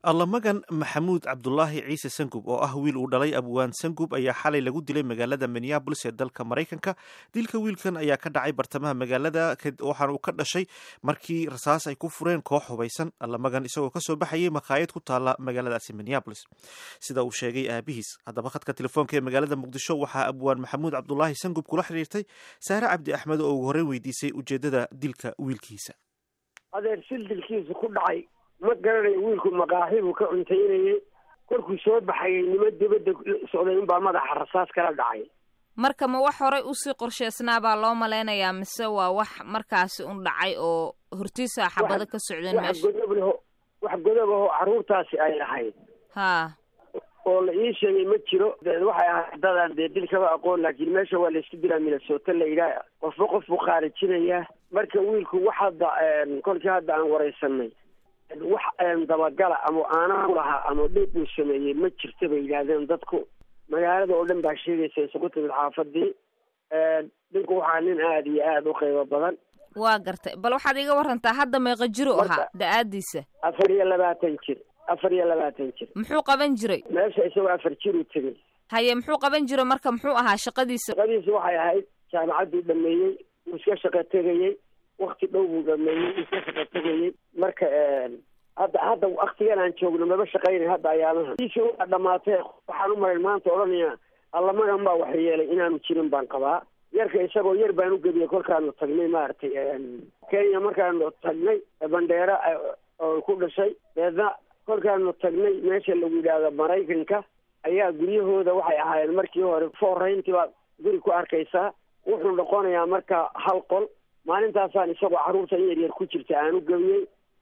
allamagan maxamuud cabdulaahi ciise sangub oo ah wiil uu dhalay abwaan sangub ayaa xalay lagu dilay magaalada minneabolis ee dalka maraykanka dilka wiilkan ayaa ka dhacay bartamaha magaalada waxaana uu ka dhashay markii rasaas ay ku fureen koox hubaysan allamagan isagoo kasoo baxayay makhaayad ku taala magaaladaasi minneabolis sida uu sheegay aabihiis haddaba khadka telefoonka ee magaalada muqdisho waxaa abwaan maxamuud cabdulaahi sangub kula xiriirtay saare cabdi axmed oo ugu horreyn weydiisay ujeedada dilka wiilkiisa adeer sil dilkiisa ku dhacay ma garanayo wiilku maqaaxi buu ka cuntaynayay korkuu soo baxayay nimo dibadda socday unbaa madaxa rasaas kala dhacay marka ma wax horay usii qorsheysnaa baa loo malaynayaa mise waa wax markaasi un dhacay oo hortiisa xabado ka socdeen wax meesha godob leho wax godob ahoo carruurtaasi ay lahayd haa oo la ii sheegay ma jiro de waxay ahayd dadaan dee dil kaba aqoon laakiin meesha waa laysku dilaa minnesota la yidhaah qofba qof buu khaarijinayaa marka wiilku wax hadda kolkii hadda aan waraysanay wax dabagala ama aanaa lahaa ama dhiib uu sameeyey ma jirta bay yidhaahdeen dadku magaalada oo dhan baa sheegaysa isugu timid xaafadii dhinku waxaa nin aada iyo aada u qiimo badan waa gartay bal waxaad iga warantaa hadda meeqa jir u ahaa Marka- da-aadiisa afar iyo labaatan jir afar iyo labaatan jir muxuu qaban jiray meesha isagoo afar jir u tegey haye muxuu qaban jiray marka muxuu ahaa shaqadiisa shaqadiisi waxay ahayd jaamacadduu dhameeyey wuu iska shaqo tegayey wakti dhow buu dhameeyey wuu iska shaqo tegayey marka hadda hadda waktigan aan joogno maba shaqaynay hadda ayaamaha diisi waa dhamaatee waxaan u maray maanta odhanaya allamagan baa wax yeelay inaanu jirin baan qabaa yarka isagoo yar baan u gebiyey kolkaanu tagnay maaragtay kenya markaanu tagnay bandheera oo ku dhashay deedna kolkaanu tagnay meesha lagu yidhaahdo maraykanka ayaa guryahooda waxay ahaayeen markii hore foorrayntii baad guri ku arkaysaa wuxuu noqonayaa marka hal qol maalintaasaan isagoo carruurta in yar yar ku jirta aan u gebiyey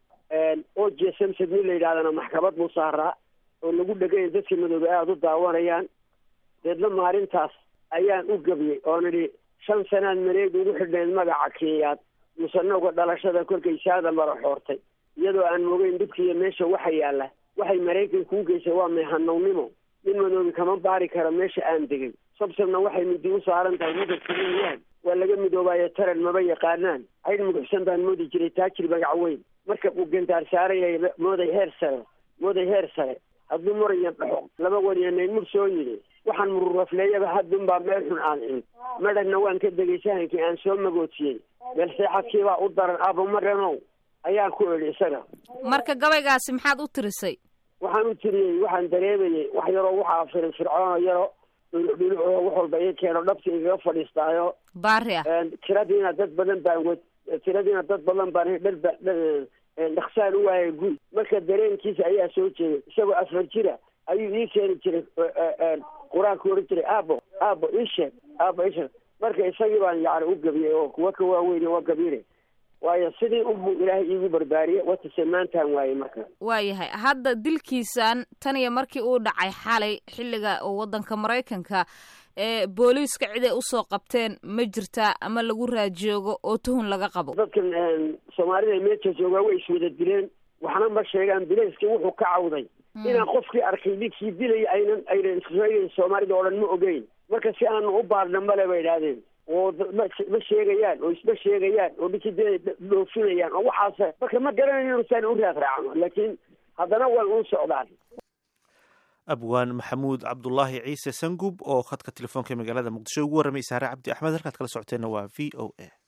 o j samsad nin la yidhahdana maxkamad buu saaraa oo lagu dheganya dadka madoobe aada u daawanayaan deedna maalintaas ayaan u gebiyey oo nidhi shan sanaad mareeg ugu xidhnayd magaca kenyaad musanowga dhalashada kolkay saada mara xoortay iyadoo aan mogeyn dhibkiiyo meesha waxa yaalla waxay maraykan kuu geysay waa meehanownimo nin madoobi kama baari karo meesha aan degay sabsabna waxay midi u saaran tahay midabkayaan waa laga midoobaayo taran maba yaqaanaan caydh muguxsan baan moodi jiray taajir magac weyn marka uu gantaar saarayay mooday heer sare mooday heer sare hadduu murayo dhaxo laba waniyanay mur soo yidhi waxaan mururafleeyaba haddunbaa meel xun aan cin madhagna waan ka degay sahankii aan soo magootiyey meel seexadkiibaa u daran abumaranow ayaan ku idhi isaga marka gabaygaasi maxaad u tirisay waxaan u tiriyey waxaan dareemayey wax yaroo waxaa firin fircoonoo yaro dhuludhulucoo wax walba ii keeno dhabta igaga fadhiistaayo baari ah tiradiina dad badan baan wed tiradiina dad badan baan dharba dhaksaan u waayay guy marka dareenkiisa ayaa soo jeeday isagoo afar jira ayuu ii keeni jiray qur-aanku ohan jiray aabo aabo isheeg aabo isheeg marka isagii baan yani u gabiyey oo kuwa ka waaweyn waa gabire waayo sidii unbuu ilaahay iigu barbaariyey watase maantaan waayey marka waayahay hadda dilkiisan tan iyo markii uu dhacay xalay xilliga oo waddanka maraykanka ee booliiska cid ay usoo qabteen ma jirtaa ama lagu raajoogo oo tuhun laga qabo dadkan soomaalida meesha joogaa way iswada dileen waxna ma sheegaan bilayskii wuxuu ka cawday inaan qofkii arkay ninkii dilaya aynan aynan sheegayn soomaalida oo dhan ma ogeyn marka si aanu u baarna male bay idhaahdeen oo ma sheegayaan oo isma sheegayaan oo ninkii dilay dhoofinayaan oo waxaas marka ma garanayo inusaan u raad raacno laakiin haddana way u socdaan abwaan maxamuud cabdulaahi ciise sangub oo khadka telefoonka magaalada muqdisho ugu warramay saare cabdi axmed halkaad kala socoteenna waa v o a